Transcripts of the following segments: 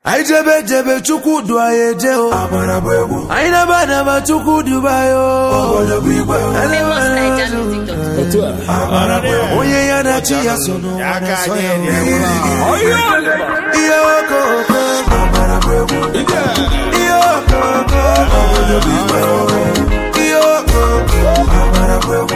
anyị jebe jebe chukwu du anyị eje o anyị naba anaba chukwu duba ya o Otu a. onye ya na chi ya so n'ụwa na-asọ ya o. ihe okoko ihe okoko ihe okoko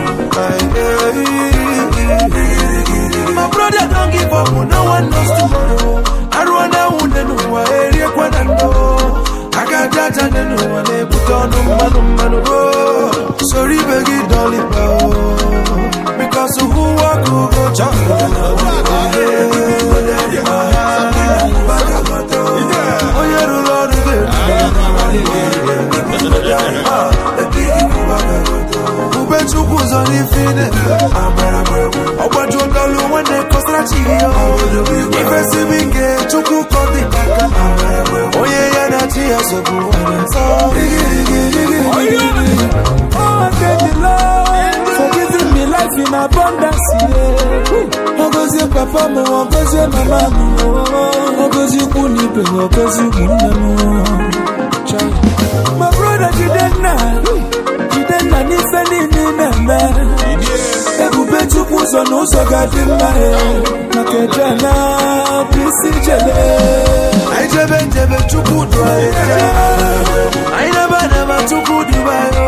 my brother don't give up no one knows tomorrow aruo na nwunye n'ụwa eriekwa na ndụ aka aja aja dị n'ụwa na-ebute ọnụ mmanụ mmanụ o soro ibe gị dọlịba o because who walk who go chop onye rụrụ ọrụ ube chukwu ụzọ n'ife ị na-eme ọgbaju dọlụ nwanne kọsara chi gị ifesibi nke chukwu kọdị aka onye ya na chi ya sobu nsọ Oh, thank the Lord for giving me life in abundance. Yeah. Ogozie papa m, ogozie mama m, ogozie ikwu na ibe m, ogozie ụmụnne m. Chai. My brother Jidenna, Jidenna n'ife niile ị na-eme. Ebube Chukwu ụzọ na ụzọ ga-adị mma ya. Maka eje na bụ isi jele. anyị jebe njebe chukwu du anyị eje anyị naba naba chukwu duba ya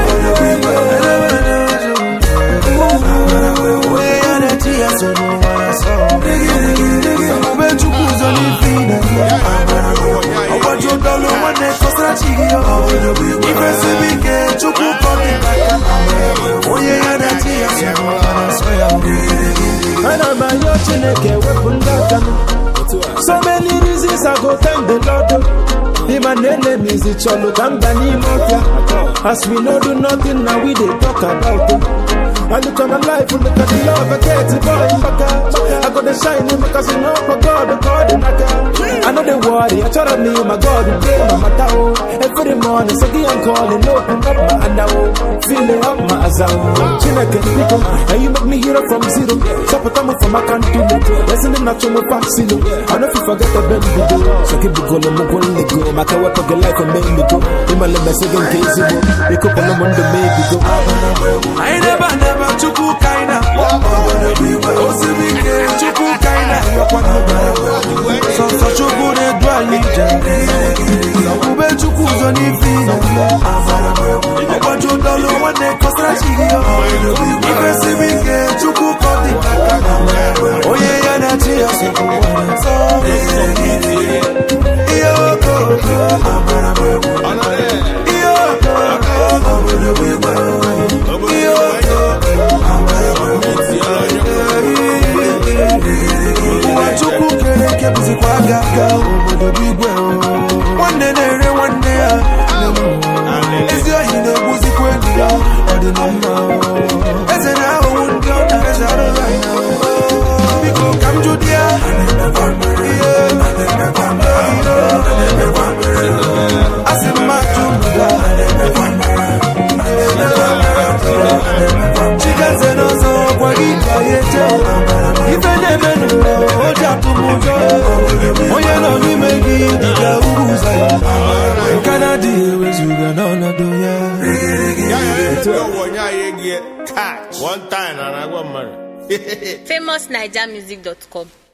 onye ya na chi ya so n'ụwa na-asọ ube chukwu ụzọ n'ife ị na-eme ọgbaju dọlụ nwanne kọsara chi gị ifesibi ike chukwu kọdị aka onye ya na chi ya so n'ụwa na-asọ ya Ana m ayọ Chineke wepụ ndị aka m. So many reasons I go thank the Lord. Him and enemies chọlụ ka mba n'ime ọfịa. As we no do nothing now we dey talk about it. I look at my life, look at the love I get, boy, baka. I got the shine because you know my God, God, naka. I know the worry, I try me, my God, you play my matter. oh. Every morning, so I'm calling, open up my hand, oh. feeling up my azam. Chineke, people, and you make me hero from zero. Support me from my country, listening not to my past, I know if you forget the baby do. So keep it going, I'm going to go. My car, what your life and make me go. In my limit, second case, you go. Pick up on the Monday, maybe go. anyị naba naba chukwu ka anyị na-akpọ osiri ike chukwu ka anyị na-ayọkwa sọsọ chukwu na-edu anyị ije ube chukwu ụzọ n'ife ị na-eme ọgbaju dọlụ nwanne kọsara chi gị ifesibi ike chukwu kọdị aka onye ya na chi ya so n'ụwa nsọ ihe okoko ihe okoko ihe ụwa chukwu kere eke bụzikwa aga aga obodo bụ igwe o. nwanne na-ere nwanne ya ezi ohi na-egbuzikwa enyi ya ọ dị na mma o. eze na-aghọgbu ndị ọ na-eze arụghị anya o. biko ka m jụ di ya ihe a sị m ajụ ndụda chigeze n'ọzọ gwa gị ka ya eje ife na-eme n'ụwa o ji atụ m ụjọ onye nọ n'ime gị dịka uru ụzọ ya nke na-adịghị ewezuga n'ọnọdụ ya One time, and I got married. famousnigermusic.com